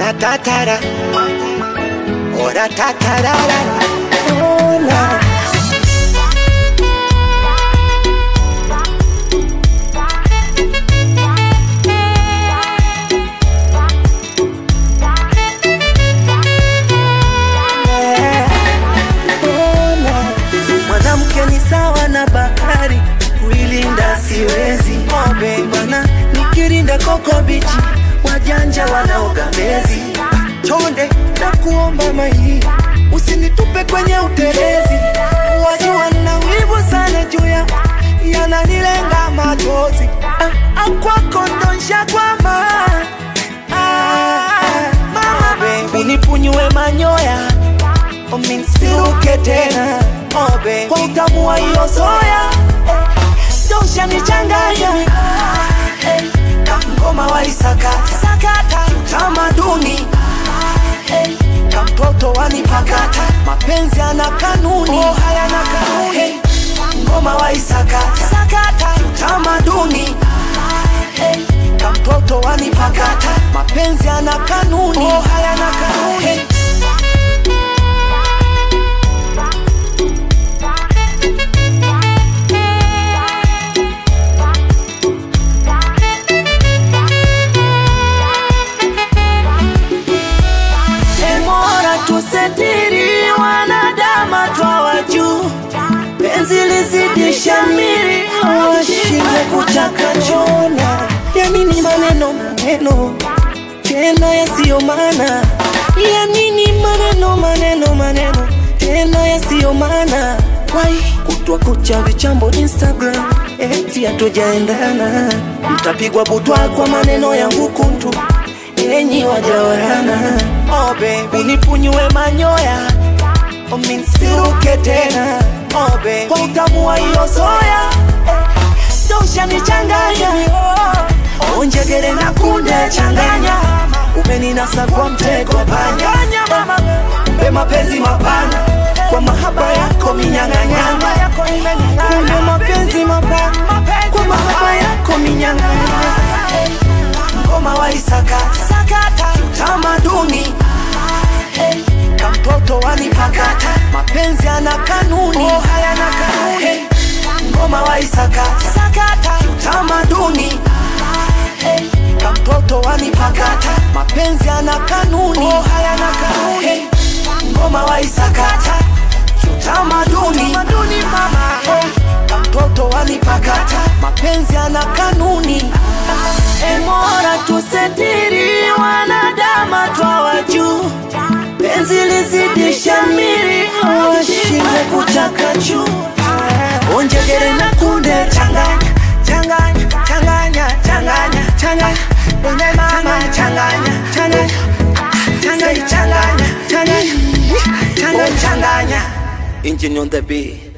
Ora tatara, ora tatarara, ona. Ona. Mwanamke ni sawa na bahari, kuilinda siwezi. Obe bwana, nikirinda koko bichi, wajanja wanaoga mezi. Chonde na kuomba mai, usinitupe kwenye utelezi. Wajua na wivu sana juu ya yananilenga machozi. Ah, ah, kwako ndo nshakwama. Ah, mama baby, unipunyue manyoya uminsiruke tena obe kwa utamu wa hiyo soya dosha nichanganya eh, kamgoma wa isakata sakata tamaduni eh, kamtoto wanipakata mapenzi ana kanuni oh, hayana kanuni eh, ngoma wa isakata sakata tamaduni eh, kamtoto wanipakata mapenzi ana kanuni oh, hayana kanuni eh, Emora tusetiri wanadama twawa juu, penzi lizidisha miri, washinde kuchakachona. Ya nini maneno maneno tena yasiyo maana? Ya nini maneno maneno maneno tena yasiyo maana? Wai kutwa kucha vichambo Instagram, eti hatujaendana, mtapigwa butwa kwa maneno yangu kuntu enyi wajawarana oh baby unipunyue manyoya uminsiruke tena oh baby kwa utamu wa hiyo soya dosha nichanganya oh, onjegere na kunde changanya umeninasa kwa mtego panya mpe mapenzi mapana kwa mahaba yako minyang'anyanga kumbe mapenzi mapana kwa mahaba yako minyang'anyanga ngoma wa isakata sakata tamaduni eh, kamtoto wanipakata mapenzi ana kanuni oh, hayana kanuni eh, ngoma wa isakata sakata tamaduni eh, kamtoto wanipakata mapenzi ana kanuni oh, hayana kanuni eh, ngoma wa isakata tamaduni tamaduni mama eh, kamtoto wanipakata mapenzi ana kanuni Emora tusetiri wanadama twawa juu, penzi lizidisha miri, washinde kuchakachu. Onjegere na kunde changanya changanya changanya changanya changanya Wende mama changanya changanya changanya changanya changanya changanya changanya Engine on the beat